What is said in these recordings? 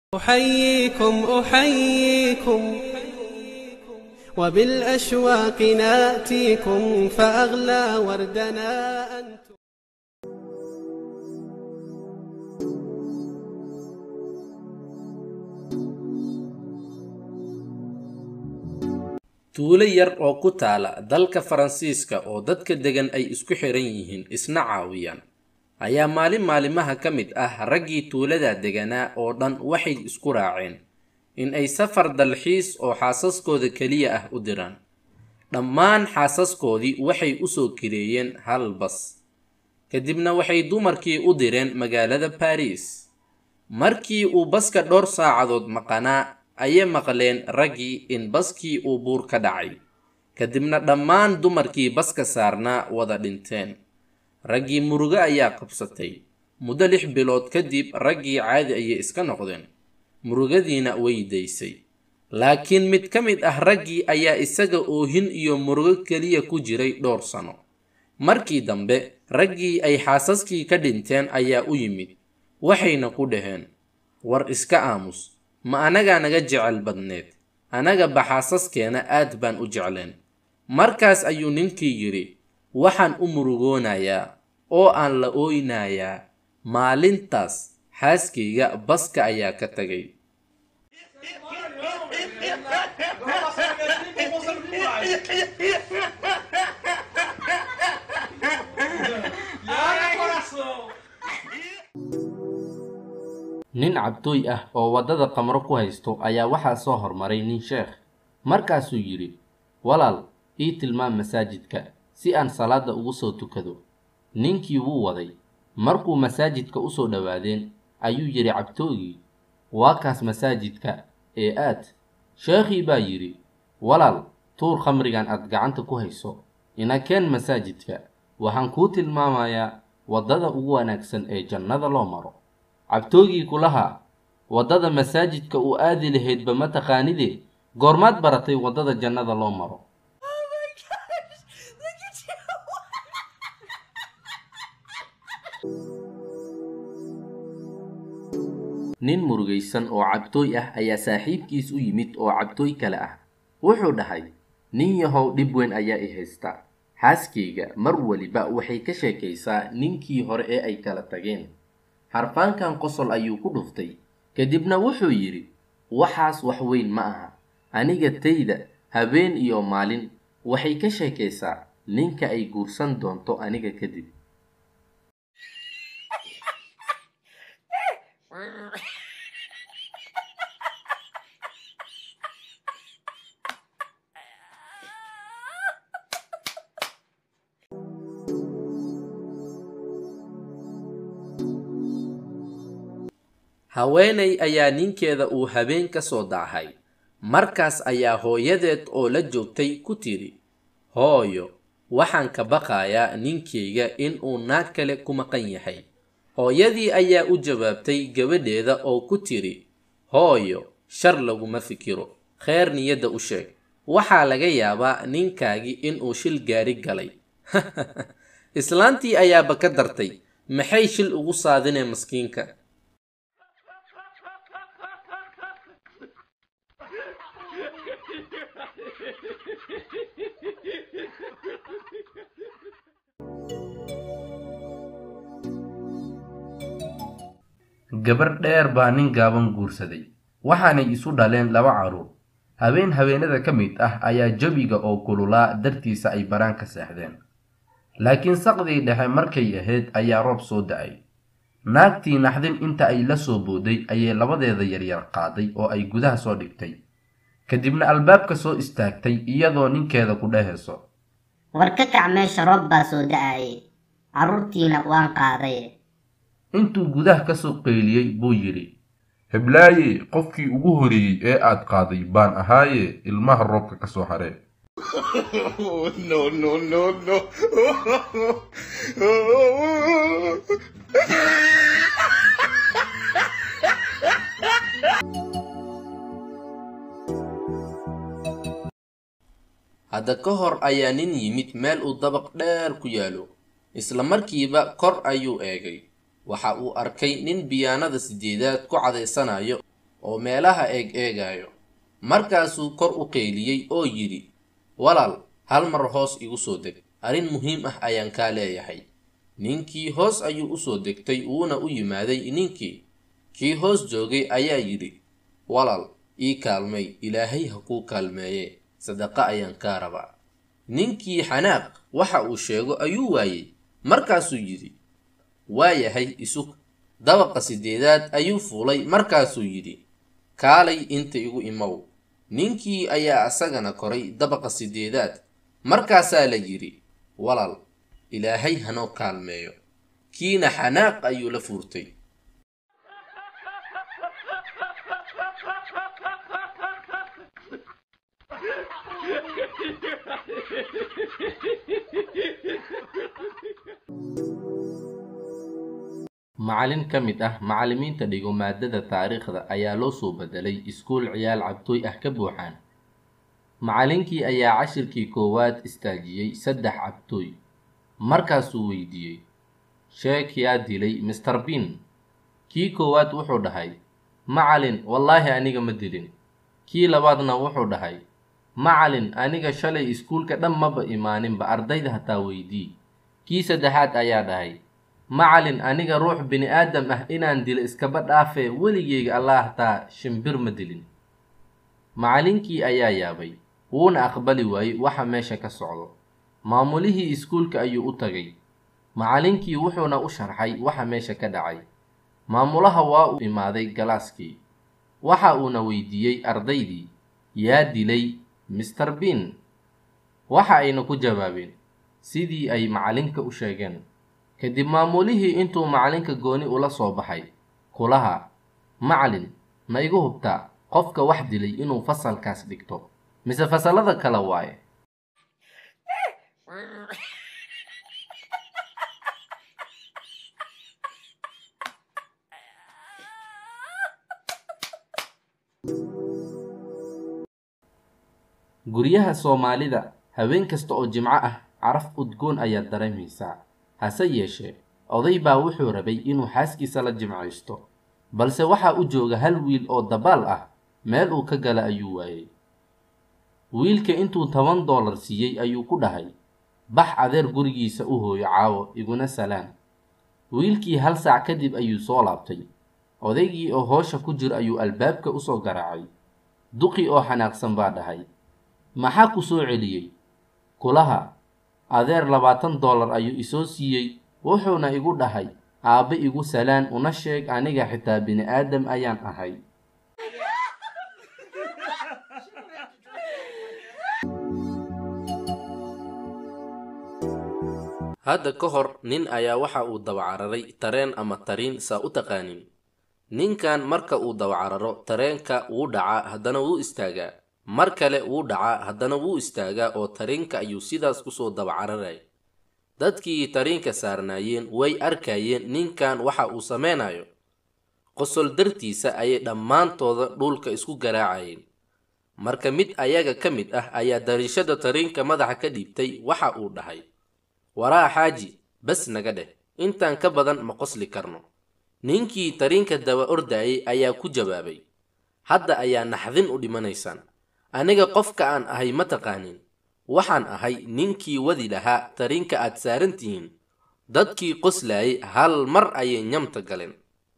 أحييكم أحييكم وبالأشواق ناتيكم فأغلى وردنا أنتم tuulo yar oo ku taala dalka faransiiska oo dadka degan ay isku xiran yihiin isna caawiyaan ayaa maalin maalimaha ka mid ah raggii tuulada deganaa oo dhan waxay isku raaceen in ay safar dalxiis oo xaasaskooda keliya ah u diraan dhammaan xaasaskoodii waxay usoo kireeyeen hal bas kadibna waxay dumarkii u direen magaalada baris markii uu baska dhowr saacadood maqanaa ayay maqleen raggii in baskii uu buur ka dhacay kadibna dhammaan dumarkii baska saarnaa wada dhinteen raggii murugo ayaa qabsatay muddo lix bilood kadib raggii caadi ayay iska noqdeen murugadiina way daysay laakiin mid ka mid ah raggii ayaa isaga oohin iyo murugo keliya ku jiray dhowr sano markii dambe raggii ay xaasaskii ka dhinteen ayaa u yimid waxayna ku dhaheen war iska aamus ma anagaa naga jecel badneed anaga baxaasaskeena aad baan u jecleen markaas ayuu ninkii yidhi waxaan u murugoonayaa oo aan la ooynayaa maalintaas xaaskayga baska ayaa ka tagay nin cabtooy ah oo waddada qamro ku haysto ayaa waxaa soo hormaray nin sheekh markaasuu yidhi walaal ii tilmaam masaajidka si aan salaadda ugu soo tukado ninkii wuu waday markuu masaajidka u soo dhowaadeen ayuu yidhi cabtoogii waa kaas masaajidka ee aad sheekhii baa yidhi walaal tuur khamrigan aad gacanta ku hayso inakeen masaajidka waxaan kuu tilmaamayaa waddada ugu wanaagsan ee jannada loo maro cabtoogii kulaha waddada masaajidka uu aadi lahaydba ma taqaanide goormaad baratay waddada jannada loo maro nin murugaysan oo cabtooy ah ayaa saaxiibkiis u yimid oo cabtooy kale ah wuxuu dhahay nin yahow dhib weyn ayaa i haysta xaaskayga mar weliba waxay ka sheekaysaa ninkii hore ee ay kala tageen harfaankan qosol ayuu ku dhuftay kadibna wuxuu yidhi waxaas wax weyn ma aha aniga tayda habeen iyo maalin waxay ka sheekaysaa ninka ay guursan doonto aniga kadib haweenay ayaa ninkeeda uu habeen ka soo daahay markaas ayaa hooyadeed oo la joogtay ku tidhi hooyo waxaan ka baqayaa ninkayga in uu naag kale ku maqan yahay hooyadii ayaa u jawaabtay gabadheeda oo ku tidhi hooyo shar laguma fikiro kheer niyadda u sheeg waxaa laga yaabaa ninkaagii inuu shil gaari galay islaantii ayaaba ka dartay maxay shil ugu saadinee maskiinka gabar dheer baa nin gaaban guursaday waxaanay isu dhaleen laba carruur habeen habeenada ka mid ah ayaa jawiga oo kululaa dartiisa ay baraan ka seexdeen laakiin saqdii dhexe markay ahayd ayaa roob soo da-ay naagtii naxdin inta ay la soo booday ayay labadeeda yaryar qaaday oo ay gudaha soo dhigtay kadibna albaabka soo istaagtay iyadoo ninkeeda ku dhehayso war ka kac meesha roob baa soo da-aye carruurtiina waan qaaday intuu gudaha ka soo qayliyey buu yidhi heblaaye qofkii ugu horeeyey ee aad qaaday baan ahaaye ilmaha roobka ka soo haree hadda ka hor ayaa nin yimid meel uu dabaq dheer ku yaalo isla markiiba kor ayuu eegay waxa uu arkay nin biyaanada sideedaad ku cadaysanayo oo meelaha eeg eegayo markaasuu kor u qeyliyey oo yidhi walaal hal mar hoos igu soo deg arrin muhiim ah ayaan kaa leeyahay ninkii hoos ayuu usoo degtay wuuna u yimaaday ninkii kii hoos joogay ayaa yidhi walaal ii kaalmay ilaahay ha kuu kaalmeeye sadaqa ayaan kaa rabaa ninkii xanaaq waxa uu sheego ayuu waayey markaasuu yidhi waayahay isug dabaqa sideedaad ayuu fuulay markaasuu yidhi kaalay inta igu imow ninkii ayaa asagana koray dabaqa sideedaad markaasaa la yidhi walaal ilaahay hanoo kaalmeeyo kiina xanaaq ayuu la fuurtay macallin ka mid ah macallimiinta dhigo maadada taariikhda ayaa loo soo bedelay iskuul ciyaal cabtooy ah ka buuxaan macallinkii ayaa cashirkii koowaad istaajiyey saddex cabtooy markaasuu weydiiyey sheek yaa dilay mister bin kii koowaad wuxuu dhahay macallin wallaahi aniga ma dilin kii labaadna wuxuu dhahay macallin aniga shalay iskuulka dhan maba imaaninba ardayda hataa weydii kii saddexaad ayaa dhahay macallin aniga ruux bini aadam ah inaan dilo iskaba dhaafee weligeyga allah hataa shimbir ma dilin macallinkii ayaa yaabay wuuna aqbali waayey waxa meesha ka socdo maamulihii iskuulka ayuu u tagay macallinkii wuxuuna u sharxay waxa meesha ka dhacay maamulaha waa uu imaaday galaaskii waxa uuna weydiiyey ardaydii yaa dilay mister bin waxa ayna ku jawaabeen sidii ay macallinka u sheegeen kadib maamulihii intuu macallinka gooni ula soo baxay kulaha macallin ma igu hubtaa qofka wax dilay inuu fasalkaas dhigto mise fasallada kale waaye guryaha soomaalida haween kasta oo jimco ah caraf udgoon ayaad dareemaysaa hase yeeshee oday baa wuxuu rabay inuu xaaskiisa la jimcaysto balse waxaa u jooga hal wiil oo dabaal ah meel uu ka gala ayuu waayey wiilka intuu toban doolar siiyey ayuu ku dhahay bax adeer gurigiisa u hooyo caawo iguna salaan wiilkii hal saac kadib ayuu soo laabtay odaygii oo hoosha ku jira ayuu albaabka usoo garaacay duqii oo xanaaqsan baa dhahay maxaa ku soo celiyey kulaha adeer labaatan doolar ayuu isoo siiyey wuxuuna igu dhahay aabbe igu salaan una sheeg aniga xitaa bini aadam ayaan ahay hadda ka hor nin ayaa waxa uu dawacararay tareen ama tariin saa u taqaanin ninkan marka uu dawacararo tareenka wuu dhacaa haddana wuu istaagaa mar kale wuu dhacaa haddana wuu istaagaa oo tariinka ayuu sidaas kusoo dawacararaya dadkii tariinka saarnaayeen way arkayeen ninkan waxa uu sameynayo qosol dartiisa ayay dhammaantooda dhulka isku garaacayeen marka mid ayaga ka mid ah ayaa dariishada tariinka madaxa ka dhiibtay waxa uu dhahay waraa xaaji bas naga dheh intaan ka badan ma qosli karno ninkii tariinka daba ordayay ayaa ku jawaabay hadda ayaa naxdin u dhimanaysaan aniga qofka aan ahay ma taqaanin waxaan ahay ninkii wadi lahaa tariinka aad saaran tihiin dadkii qoslayay hal mar ayay nyamta galeen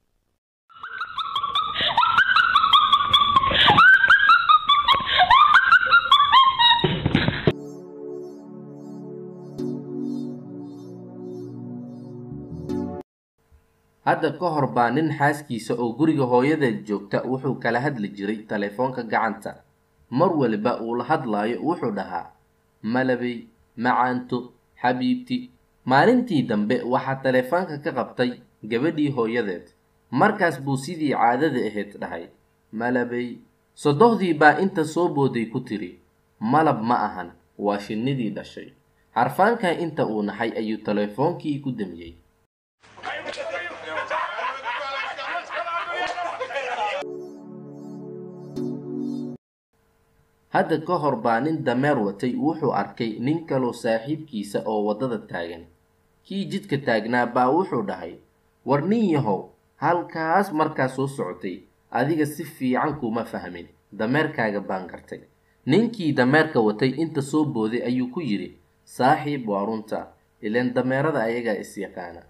hadda ka hor baa nin xaaskiisa oo guriga hooyadeed joogta wuxuu kala hadli jiray telefoonka gacanta mar waliba uu la hadlaayo wuxuu dhahaa malabey macaanto xabiibti maalintii dambe waxaa telefoonka ka qabtay gabadhii hooyadeed markaas buu sidii caadada ahayd dhahay malabey sodohdii baa inta soo booday ku tiri malab ma ahan waa shinnidii dhashay xarfaankaa inta uu naxay ayuu telefoonkii ku damiyey hadda ka hor baa nin dameer watay wuxuu arkay nin kaloo saaxiibkiisa oo waddada taagan kii jidka taagnaa baa wuxuu dhahay war nin yahow halkaas markaa soo socotay adiga si fiican kuma fahmin dameerkaaga baan gartay ninkii dameerka watay inta soo booday ayuu ku yidhi saaxiib waa runta ileen dameerada ayagaa is yaqaana